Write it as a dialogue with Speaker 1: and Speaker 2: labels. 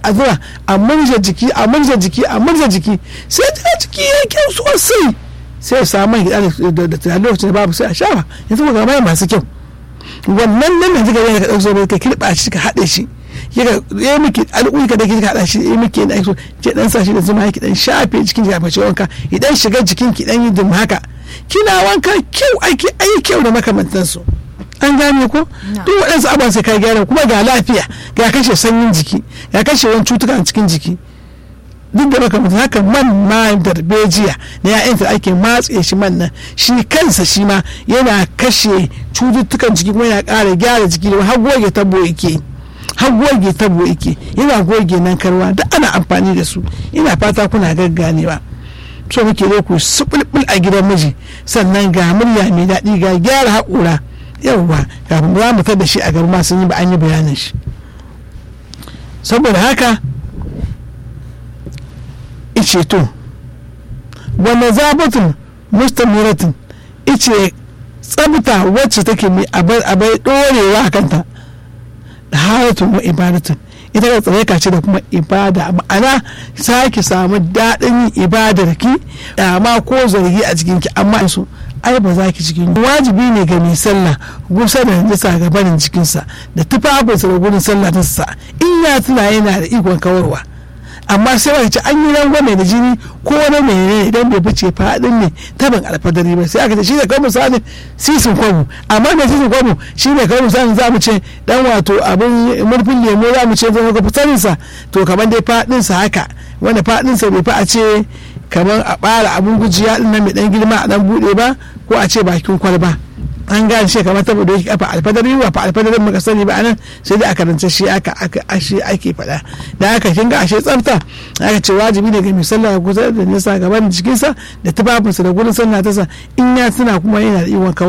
Speaker 1: a zura a murza jiki a murza jiki a murza jiki sai ta jiki ya kyau sosai sai ya samu mai gida da tunani lokacin da babu sai a shafa yanzu ga mai masu kyau wannan nan da zika yana ka ɗauko zai ka kirɓa shi ka haɗe shi ya miki al'uyi ka da kika haɗa shi ya miki na so ke dan sa shi da zuma ki dan shafe jikin ki face wanka idan shiga jikin ki dan yi dum haka kina wanka kyau aiki ayi kyau da makamantansu an gane ko duk waɗansu abubuwan sai ka gyara kuma ga lafiya ga kashe sanyin jiki ga kashe wani cutuka a cikin jiki duk da makamantan haka man ma darbejiya na ya'yan da ake matse shi man nan shi kansa shi ma yana kashe cututtukan jiki kuma yana ƙara gyara jiki da har goge tabo yake har goge tabo yake yana goge nan karwa duk ana amfani da su ina fata kuna gagganewa so muke dai ku subulbul a gidan miji sannan ga murya mai daɗi ga gyara haƙura yawwa kafin za mu da shi a gaba sun yi ba an yi bayanin shi saboda haka ice to wanda zabatun mustamiratin ice tsabta wacce take mai abai ɗorewa a kanta da haratun wa ibadatun ita da tsareka ce da kuma ibada ma'ana sake samu daɗin yin ibadar ki dama ko zargi a cikin ki amma su ai ba za ki cikin wajibi ne ga mai sallah gusa da najisa ga barin cikinsa da tufafinsa da gudun sallah ta sa in ya tuna yana da ikon kawarwa amma sai wani ce an yi rangwame da jini ko wani mai idan bai fice faɗin ne taban alfadari ba sai aka ce shi ne kawai misali sisin kwamu amma da sisin kwamu shi ne kawai misali za mu ce dan wato abin murfin lemo za mu ce zama ga fitarinsa to kamar dai faɗinsa haka wanda faɗinsa bai fi a ce kamar a ɓara abin gujiya ɗin nan mai ɗan girma a ɗan buɗe ba ko a ce bakin kwalba an gane shi kamar ta da kafa alfadari ba fa alfadarin muka sani ba anan sai dai a karanta shi aka aka ashe ake faɗa da aka kin ga ashe tsafta aka ce wajibi ne ga mai sallah kusa da nisa gaban jikinsa da tufafinsa da gurin sallah ta sa in ya tuna kuma yana da iwon